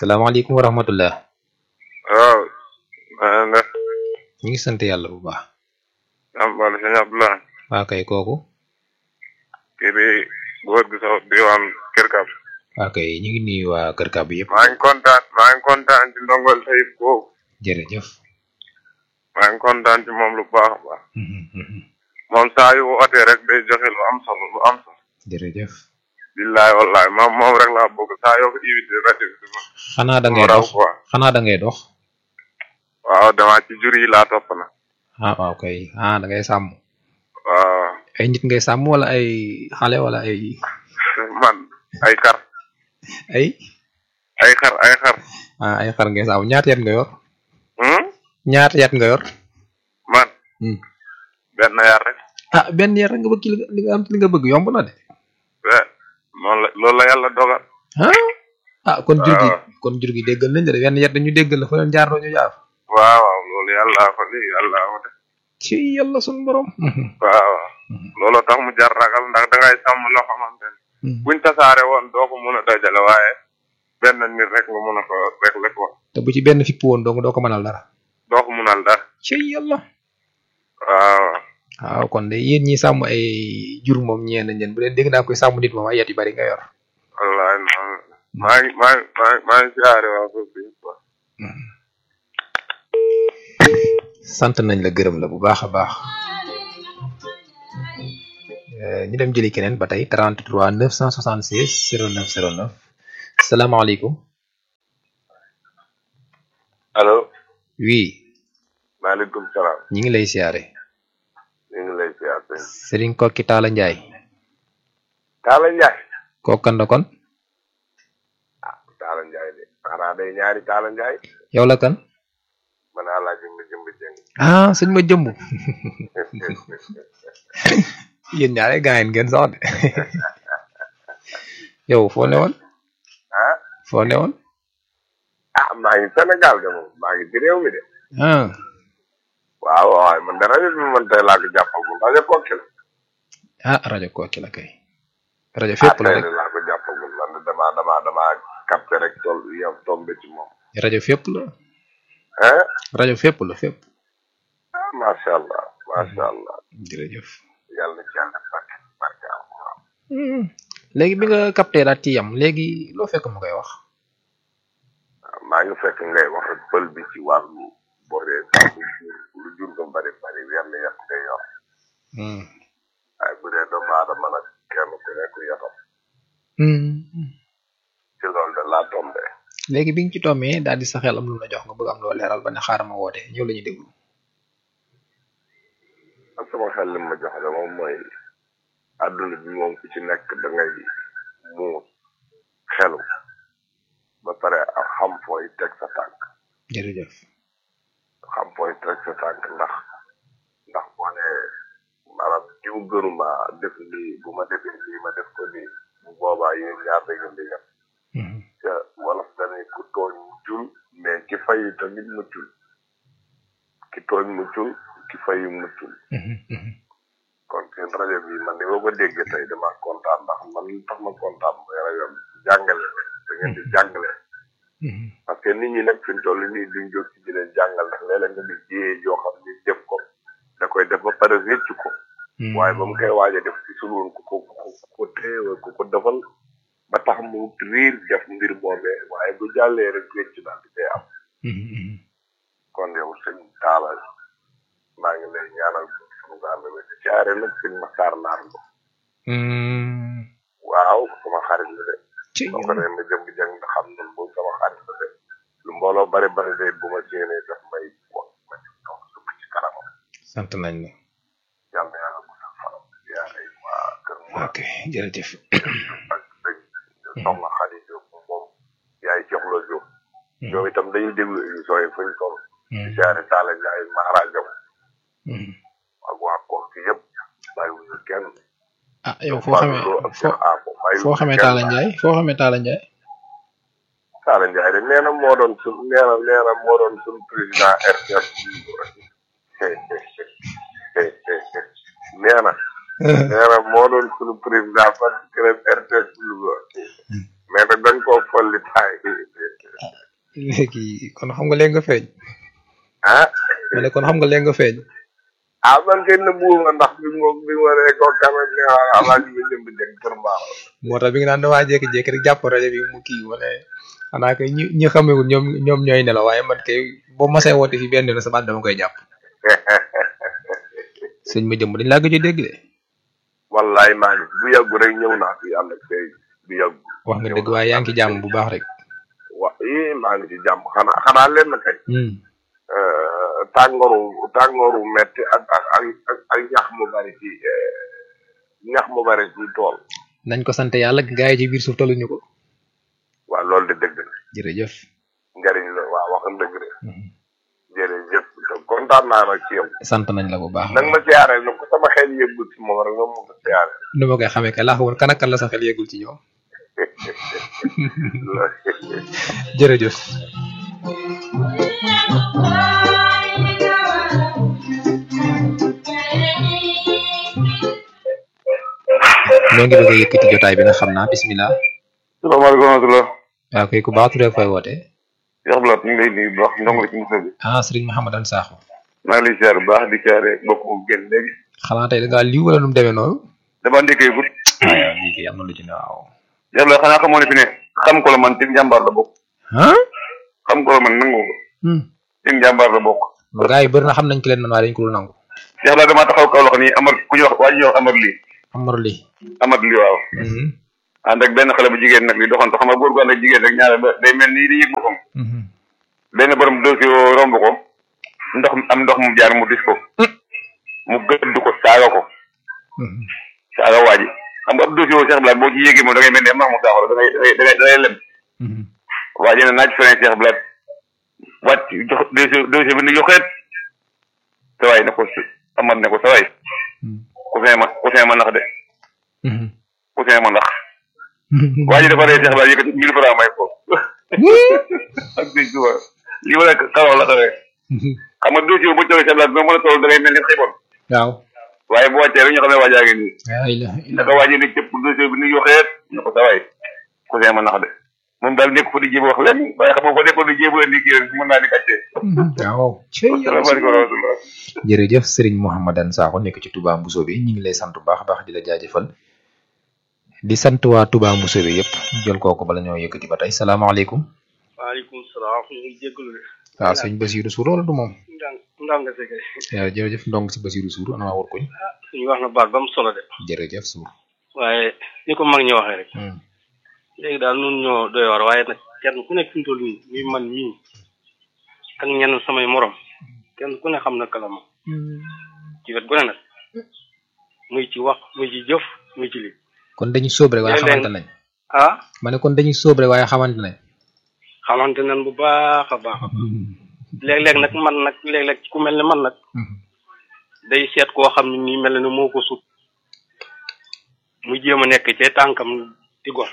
salaamaaleykum wa rahmatullah waaw maa ngi def ñu ngi sant yàlla bu baax am wala sëñ Abdoulaye waa kay kooku kii di góor gi sax diwaan Kër Kab waa kay ñu ngi nuyu waa Kër Kab yëpp maa ngi kontaan maa ngi kontaan ci ndongol tayib boobu jërëjëf maa ngi kontaan ci moom lu baax a baax moom saa yu wootee rek day joxe lu am solo lu am solo jërëjëf billaay wallaay moom moom rek laa bëgg saa yoo ko invité rajo bi dama xanaa da ngay raw dox quoi xanaa da ngay dox waaw damaa ci jur yi laa topp na ah waaw kay ah da ngay sàmm waaw ay nit ngay sàmm wala ay xale wala ay man ay xar ay ay xar ay xar ah ay xar ngay sàmm ñaata yat nga yor hmm? ñaata yat nga yor man Hmm. benn yar rek ah benn yar nga bëgg li nga li nga am li nga bëgg yomb na de eh noonu la loolu la yàlla dogal ah ah kon jur gi waaw. kon jur gi déggal nañ de benn yat dañu déggal la fa leen jaar ñu jaar waaw waaw loolu yàlla ko lii yàlla ko def ci yàlla sunu borom waaw loolu tax mu jar ragal ndax dangay sàmm loo xamante ne buñ tasaare woon doo ko mun a dajale waaye benn nit rek nga mun a ko rek la ko te bu ci benn fipp woon dong doo ko mënal dara doo ko munal dara ci yàlla waaw waaw kon de yéen ñi sàmm ay jur moom ñeen nañ leen bu leen dégg naa koy sàmm nit moom ay yat yu bari nga yor wallaay noonu la. maa ngi maa ngi maa ngi maa ngi siyaare waa foofu yëpp quoi. sant nañ la gërëm la bu baax a baax Euh, ñu dem jëli keneen ba tey 33 976 09 09 salaamaaleykum allo oui maaleykum salaam ñi ngi lay siyaare ñu ngi lay siyaar sëñ Serigne Kokki Talla Ndiaye Talla Ndiaye kokkan la kon ah Talla Ndiaye de xanaa day ñaari Talla Ndiaye yow la kan man naa laa jëmb jëmb jëng ah sëñ ma jëmb yéen ñaare gaayen ngeen sax de yow foo ne woon ah foo ne woon ah maa ngi Sénégal de moom maa ngi ci réew mi de ah waaw waaw man de rajo bi man tey laa ko jàppagul rajo Koki la ah rajo Kokki la kay rajo ah fépp la tey rek de laa ko jàppagul man de damaa damaa damaa capté rek tool yow tombé ci moom rajo fépp la ah rajo fépp la fépp ah macha allah macha allah jërëjëf yàlla na ci yàlla def barke barke alquran léegi bi nga capté daal ci yam léegi loo fekk mu koy wax maa ngi fekk ngay wax ak pël bi ci wàllu boo dee sàmm jur lu jur nga bari bari wenn yat ngay yor waaye bu dee doomu aadama nag kenn ku nekk yatam ci loolu de laa tombé léegi bi nga ci tombee daal di sa xel am lu la jox nga bëgg am loo leeral ba ne xaaral ma woote ñëw la ñuy déglu ak sama xel li ma jox de moom mooy àdduna bi moom ku ci nekk da ngay muus xelu ba pare ak xam fooy teg sa tànk jërëjëf xam fooy teg sa tànk ndax ndax boo nee maanaam jiw gënuma def lii bu ma defee lii ma def ko nii bu boobaa yéen ñaar da ngeen di yem te wolof dañuy ku tooñ muccul mais ki fayu tamit muccul ki tooñ muccul ki fayu muccul kon seen rajo bi man ni ma ko déggee tey dama kontaan ndax man li tax ma kontaan mooy rajo bi jàngale rek da ngeen di jàngale parce que nit ñi nag fi mu toll nii duñ jóg ci di leen jàngal ndax léeg-léeg nga di jiyee yoo xam ni def ko da koy def ba pare réccu ko waaye ba mu koy waaj a def ci suloon ku ko ku ko téewa ku ko defal ba tax mu riir def mbir boobee waaye bu jàllee rek réccu daal di koy am kon yow sëñ Talla maa ngi lay ñaanal sunu gaal la ci caare nag sëñ Maxtaar Naar Lo waaw sama xarit la de ci soo ko dee ma jëm jàng nga xam ne bu sama xarit la de lu mbooloo bari bari de bu ma séenee daf may wax ma ci toog sukk ci kanamam sant nañ la yàlla yàlla bu sa fanam yaa ay waa kër ma ok jërëjëf ak sëñ soxna Xadi Jóob moom yaay joxla Jóob ñoom itam dañuy déglu émission yi fuñ toll ci caare Talla Ndiaye Maharajaw ak waa koom ci yëpp bàyyiwuñu kenn ah yow foo xamee Fallou ak foo Cheikh Ako bàyyiwuñu foo xamee kenn. Talla Ndiaye foo xamee Talla Ndiaye Talla Ndiaye de nee na moo doon sun nee na nee na moo doon sun président RTS nee na nee na moo doon sunu président fan club RTS Louga mais nag dañ koo folli taay léegi kon xam nga léegi nga feeñ ah ma ne kon xam nga léegi nga feeñ ah man kay nëbbuwuma ndax bi ma bi ma rek ko kamet ne waa alaaji bi jëmb jëg kër mbaax moo tax bi nga naan damaa jékki-jékki rek jàpp rajo bi mu kii wala xanaa kay ñi ñi xamewul ñoom ñoom ñooy nelaw waaye man kay boo masee woote fi benn la sa baat dama koy jàpp sëñ ma jëmb dañ laa gëj a dégg de wallaay maa ngi bu yàggu rek ñëw naa fi ànd ak tey bu yàggu wax nga dëgg waaye yaa ngi ci jàmm bu baax rek wa ii maa ngi ci jàmm xanaa xanaa leen kay Hmm. euh, tàngooru tàngooru metti ak ak ak ak ak ñax mu bari ci euh, ñax mu bari ci tool nañ ko sant yàlla gaa yi ci biir suuf taluñu ko waaw loolu de dëgg la jërëjëf njariñ la waaw wax nga dëgg de Mhm. jërëjëf kontaan naa nag ci yow sant nañ la bu baax nag ma siyaare nag ko sama xel yëggul ci moom rek nga ma ko siyaare nu ma koy xamee kay laa xamoon kan ak kan la sa xel yeggul ci ñoom jërëjëf ñoo ngi bëgg a yëkkati jotaay bi nag xam naa bismillah salaamaaleykum wa rahmatulah waaw kay ku baax turee fay woote Cheikh Blat ñu ngi lay nuyu bu baax ndong la ci musa bi ah sëriñ Mouhamadane Sakho maa ngi lay siyaare bu baax di siyaare bokk mu génn léegi xanaa tey da ngaa liw wala nu mu demee noonu dama ndékkee gut ah yow lii kay am na lu ci ne waaw Cheikh Blat xanaa xamoo ne fi ne xam ko la man ci njàmbaar la bokk ah xam ko la man nangu ko hmm ci njàmbaar la bokk non gars yi bëri na xam nañ ki leen man waaye dañ ko dul nangu Cheikh Blat damaa taxaw kaw loxo nii amar ku ñuy wax waa ji ñuy wax amar lii amar li amar lii waaw mhm ànd ak benn xale bu jigéen nag li doxantu xam nga góor gu ànd ak jigéen rek ñaare ba day mel nii di yëg boppam mhm benn borom dossier romb ko ndox am ndox mu jaar mu dis ko mu gëdd ko saaga ko mhm saaga waa ji xam nga ab dossier woo Cheikh Blat boo ci yéegee moom da ngay mel ne max mu saaxoro da ngay da ngay da ngay da ngay lem mhm waa ji ne naaj frein Cheikh Blat wàcc jox dossier dossier bi ni yoxeet sa waay ne ko amat ne ko sa waay ku fee ma ku fee ma nax de mhm ku fee ma nax waa ji dafa ree Cheikh Blat yëkkati mille francs may ko ak sëñ Tuba lii wala xaroo la xawee xam nga dossier bu jógee Cheikh Blat doo mën a toll da ngay mel ni xiboon waaw waaye bu wàccee rek ñu xam ne waajaa ngi nii la ilaha illa naka waa ji ne cëpp dossier bi ni yoxeet ne ko sa waay ku fee ma nax de moom daal nekk fa di jéem a wax leen waaye xam nga ko nekkoon di jéem a indi kii rek mën naa di kàccee waaw asalaamaaleykum wa rahmatulah jërëjëf Serigne Mouhamadane Sakho nekk ci Touba Mousso bi ñu ngi lay sant bu baax a baax di la jaajëfal di sant waa Touba Mousso bi yëpp jël kooku bala ñoo yëkkati ba tey salaamaaleykum waaleykum salaam ñu ngi jégalu de waaw sëñ Basirou Sour wala du moom ndang ndang nga sege waaw jërëjëf ndong si Basirou Sour ana waa wut kuñ suñu wax na baat ba mu solo de jërëjëf Sour waaye ni ko mag ñi waxee rek Hmm. léegi daal nun ñoo doy war waaye nag kenn ku nekk fi mu toll nii muy man mii ak ñenn samay morom kenn ku ne xam na kala moom ci wet gu ne nag muy ci wax muy ci jëf muy ci li kon dañuy sóob rek waaye Léeg-léeg- xamante nañ ah ma ne kon dañuy sóob rek waaye xamante nañ xamante nan bu baax a baax léeg-léeg nag man nag léeg-léeg ku mel ne man nag day seet koo xam ne nii mel na ne moo ko sut mu jéem a nekk ci tànkam di gor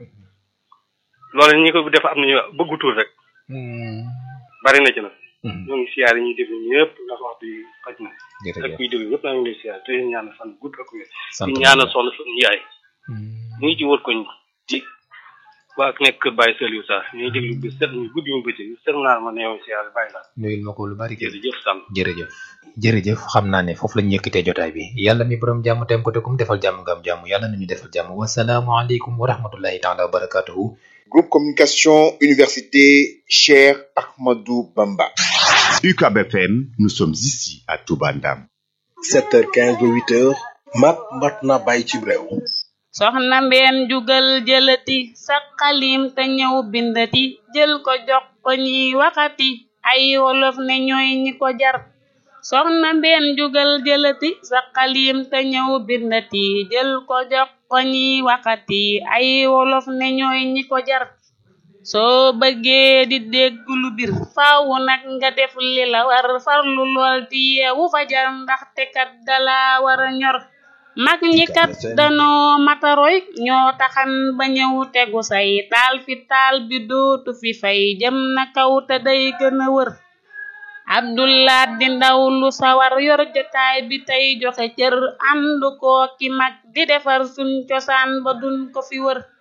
loolu ñi ko def am nañu bëggutul rek bari na ci nag ñoo ngi siyaar yi ñuy déglu ñëpp ndax waxtu yi xaj na ak jërëjëf kuy déglu ñëpp naa ngi lay siyaar te leen ñaanal fan gudd ak wér sant di nañ ñaanal la. soxna suñu yaay mu ngi ci wër koñ ci waa nekk kër Baye Saliou Sarr ñuy déglu bi set ñu guddi mu bëccëg set naa ma ne yow siyaar bàyyi laa nuyul ma ko lu bari kay jërëjëf sàmm jërëjëf jërëjëf xam naa ne foofu lañu yëkkatee jotaay bi yàlla mi borom jàmm tem ko te kum defal jàmm nga am jàmm yàlla nañu defal jàmm wasalaamualeykum wa rahmatullahi taala wa barakatuhu Groupe Communication Université Cher Ahmadou Bamba. UCAB FM, nous sommes ici à Toubandam. 7h15 ba 8h mat mat na bàyyi ci réew soxna mbeen jugal jëlati sa xalim te ñëw bindati jël ko jox ko ñiy waxati ay wolof ne ñooy ñi ko jar soxna mbeen jugal jëlati sa xalim te ñëw bindati jël ko jox ko ñiy waxati ay wolof ne ñooy ñi ko jar soo bëggee di dégg lu bir faaw nag nga def li la war farlu lool di yeewu fajar ndaxte kat dala war a ñor mag ñi kat danoo mataroy ñoo taxan ba ñëw tegu say taal fi taal bi dootu fi fay jëm na kaw te day gën a wër abdullah di ndaw lu sawar yor jotaay bi tey joxe cër ànd koo ki mag di defar suñ cosaan ba duñ ko fi wër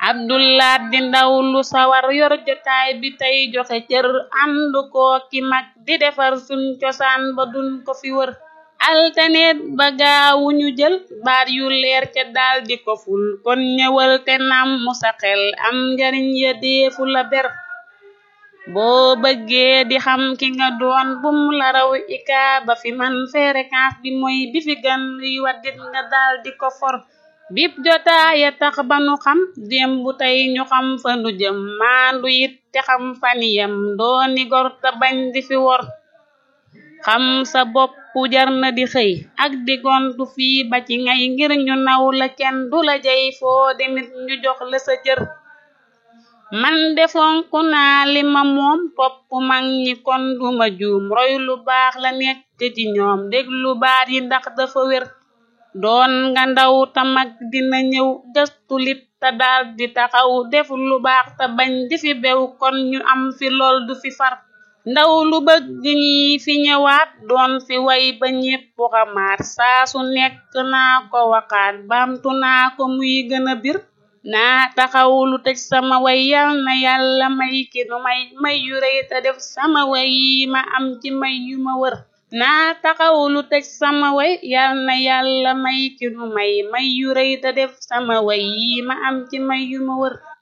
abdulaat di ndaw lu sawar yor jotaay bi tey joxe cër ànd koo ki mag di defar suñ cosaan ba duñ ko fi wër altaneet ba gaawu ñu jël baat yu leer ca daal di ko ful kon ñëwal te nam mu sa xel am njariñ ya deefu la ber boo bëggee di xam ki nga doon bum la raw ika ba fi man fréquence bi mooy bi fi gan luy waddit nga daal di ko for bip jotaaya tax ba nu xam démb tey ñu xam fa nu jëm maandu it te xam faniyam dooni gor te bañ di fi wor xam sa bopp jar na di xëy ak di gontu fii ba ci ngay ngir ñu naw la kenn du la jey foo demit ñu jox la sa cër man defonku naa li ma moom topp mag ñi kon duma juum roy lu baax la nekk ci ñoom déglu baat yi ndax dafa wér doon nga ndaw ta mag dina ñëw gëstu lit te daal di taxaw def lu baax te bañ di fi bew kon ñu am fi lool du fi far ndaw lu bëgg ñi fi ñëwaat doon fi way ba ñépp xamaat saa su nekk naa ko waxaat baamtu naa ko muy gën a bir naa taxaw lu tëj sama way yal na yàlla may ki nu may may yu rëy te def sama way yi ma am ci may yu ma wër naa taxaw lu tëj sama way yal na yàlla may ki nu may may yu rëy te def sama way yi ma am ci may yu ma wër